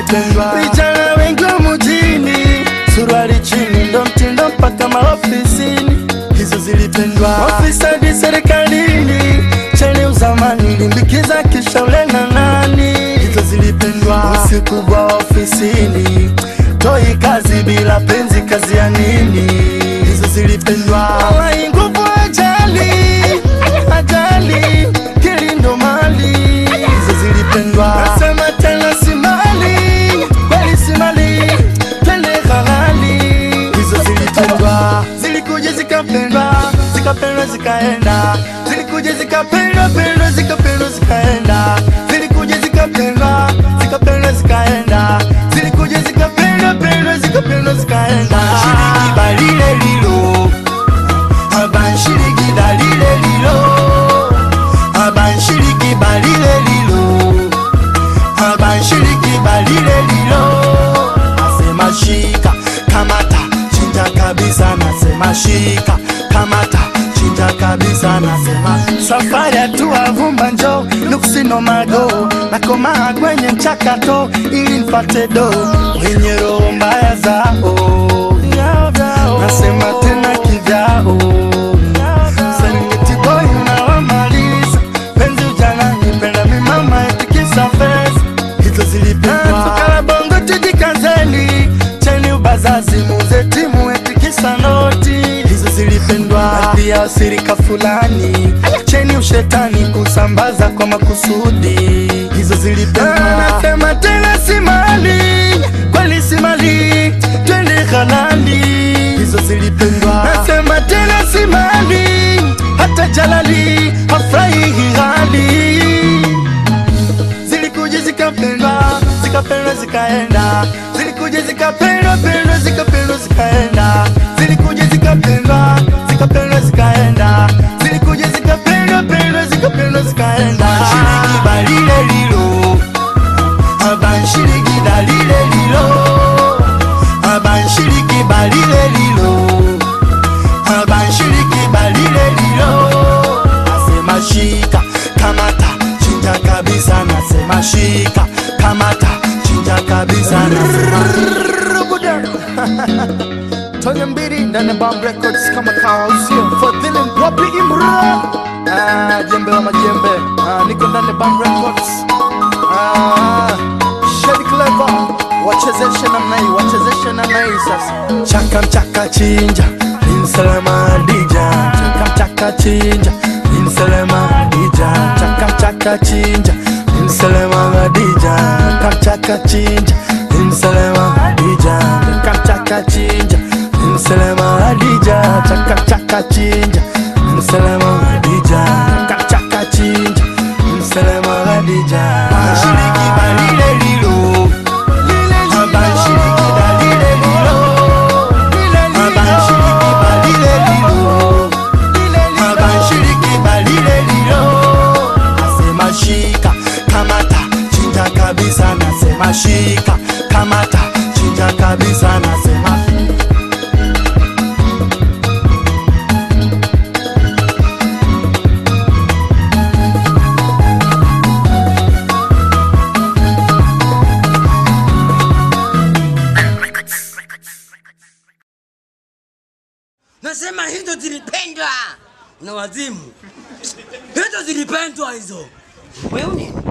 zilipendwa. Vijana wengi wa mjini, suruali chini ndo mtindo mpaka maofisini, hizo zilipendwa. Ofisadi serikalini, cheni uzamani, limbikiza kisha ulenga nani, hizo zilipendwa. Usiku kwa ofisini, toi kazi bila penzi, kazi ya nini? Hizo zilipendwa. Wallahi nguvu ajali, ajali, kilindo mali, hizo zilipendwa. Nasema tena si mali, kweli si mali, twende halali, hizo zilipendwa. Zilikuja zikapendwa, zikapendwa zikaenda, zilikuja zikapendwa, pendwa zikapendwa zikaenda, zilikuja zikapendwa, zikapendwa zikaenda, zilikuja zikapendwa, pendwa zikapendwa zikaenda. Shiriki balile lilo, abanshiriki dalile lilo, abanshiriki balile lilo, abanshiriki balile lilo. Nasema shika, kamata, chinja kabisa, nasema shika, kamata, chinja kabisa, nasema safari hatua vumba njo nuksino mago nakomaa kwenye mchakato ili nipate do wenye roho mbaya zao nasema tena kivyao Serengeti boy unawamaliza penzi ujana nipenda mimama etikisa fesa hizo zilipendwa tukala bongo tujikazeni cheni ubazazi muze timu etikisa noti hizo zilipendwa pia sirika fulani cheni ushetani kusambaza kwa makusudi hizo zilipendwa nasema tena si mali kweli si mali twende halali hizo zilipendwa nasema tena si mali hata jalali hafurahi hali zilikuja zikapendwa zikapendwa zikaenda zilikuja zikapendwa pendwa zikapendwa zikaenda zilikuja zikapendwa zikapendwa zikaenda zilikuja zikapendwa pendwa zikapendwa zikaenda shiriki balile lilo abanshiriki dalile lilo abanshiriki balile lilo abanshiriki balile lilo nasema shika kamata chinja kabisa nasema shika kamata chinja kabisa nasema Tonya mbili ndani ya Bomb Records kama kawausio Fadhili Mpopi Imran ah, jembe la majembe ah, niko ndani ya Bomb Records ah, Shady Clever wachezeshe namna hii wachezeshe namna hii sasa chaka mchaka chinja insalama dija chaka mchaka chinja insalama dija chaka mchaka chinja insalama dija chaka mchaka chinja insalama dija chaka mchaka chinja insalama dija chaka mchaka chinja insalama dija chaka mchaka chinja insalama dija shiriki balile lilo abanshiriki dalile lilo abanshiriki balile lilo abanshiriki balile lilo nasema shika kamata chinja kabisa nasema shika kamata chinja kabisa nasema Nasema hizo zilipendwa na wazimu, hizo zilipendwa hizo. Wewe nini?